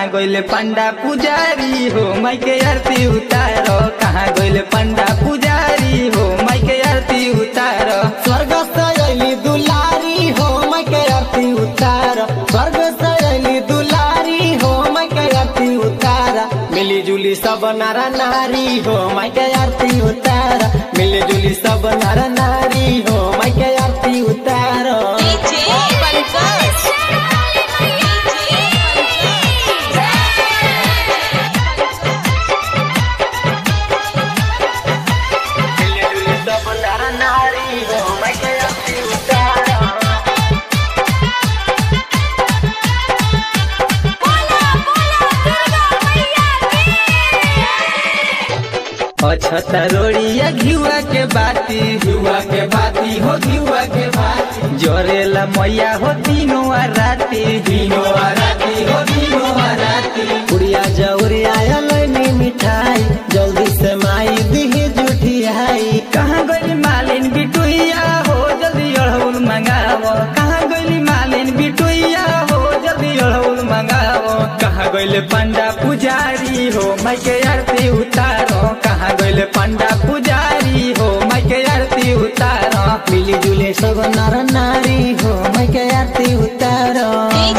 कहाँ गइले पंडा पुजारी हो माई के आरती उतारो कहाँ गइले पंडा पुजारी हो माई के आरती उतारो स्वर्ग से अली दुलारी हो मैं के आरती उतार स्वर्ग से अली दुलारी हो मैं के आरती उतार मिली जुली सब नर नारी हो मैं के आरती उतार मिली जुली सब नर नारी हो मैं के आरती उतार डीजे पंकज मिली जुली सब नर नारी हो मैं के आरती उतार अच्छा रोड़िया घिउआ के बाती घिउआ के बाती हो घिउआ के बाती जोरेला मैया हो तीनों आ राती तीनों आ राती हो तीनों आ राती पुड़िया जौरिया अलनी मिठाई जल्दी से माई दिही जुठियाई कहाँ गइली मालिन बिटुइया हो जल्दी अड़हुल मंगावो कहाँ गइली मालिन बिटुइया हो जल्दी अड़हुल मंगावो कहाँ गइले पंडा पुजारी हो माई के आरती उतारो कहाँ गइले पंडा पुजारी हो माई के आरती उतारो मिली जुले सब नर नारी हो मैं के आरती उतारो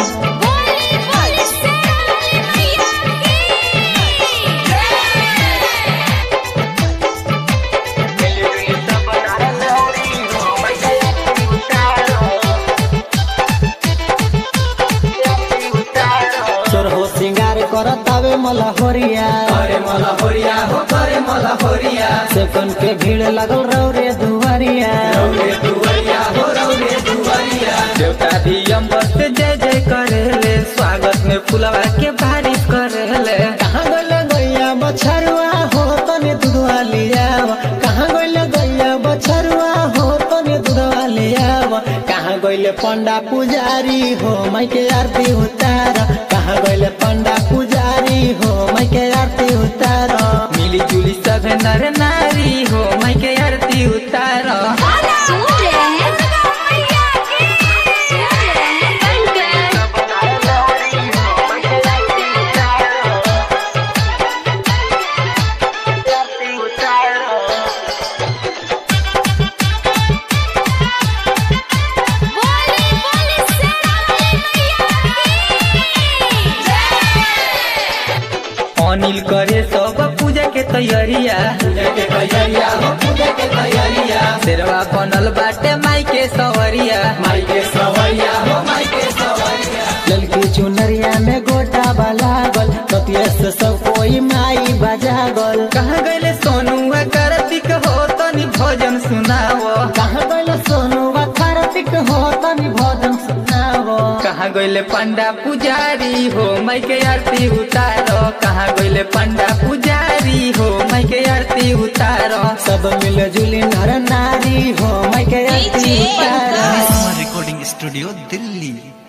चोर हो सिंगार करत आवे मला होरिया करे मला होरिया हो करे मला होरिया सेकंड के भीड़ लगल रौरे दुआरिया रौरे दुवरिया हो रौरे दुवरिया देवता भी अम्बर से जय जय करेले स्वागत में फुलवा के बारिश करेले कहाँ गइल गैया बछरुआ हो तने दूधवा लियाव कहाँ गइल गैया बछरुआ हो तने दूधवा लियाव कहाँ गइल पंडा पुजारी हो मैं के आरती उतार कहाँ गइल पंडा पुजारी हो मैं के आरती उतार मिली जुली सब नर नारी हो माई के आरती उतारो अनिल करे सब पूजा के तैयारिया पूजा के तैयारिया हो पूजा के तैयारिया शेरवा बनल बाटे माई के सवरिया माई के सवरिया हो माई के सवरिया ललकी चुनरिया में गोटा लागल कतिया से सब कोई माई बजागल कहाँ गइले सोनू कार्तिक हो तनी भजन सुनावो कहाँ गइल सोनू कार्तिक हो तनी भजन सुनावो कहाँ गइले पंडा पुजारी हो माई के आरती उतारो कहाँ गइले पंडा पुजारी हो माई के आरती उतारो सब मिल जुली नर नारी हो मैं के आरती डीजे उतारो पंकज रिकॉर्डिंग स्टूडियो दिल्ली